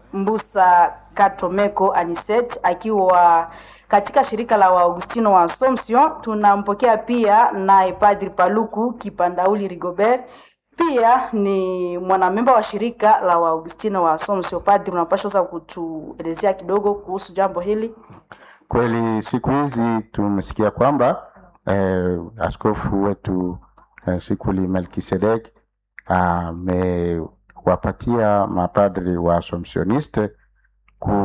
Mbusa Katomeko Aniset akiwa katika shirika la Waagustino wa Assumption. Tunampokea pia naye Padri Paluku Kipandauli Rigobert, pia ni mwanamemba wa shirika la Waagustino wa Assumption. Padri, unapaswa sasa kutuelezea kidogo kuhusu jambo hili. Kweli siku hizi tumesikia kwamba eh, askofu wetu eh, Sikuli Melkisedek amewapatia mapadri wa Assumptioniste ku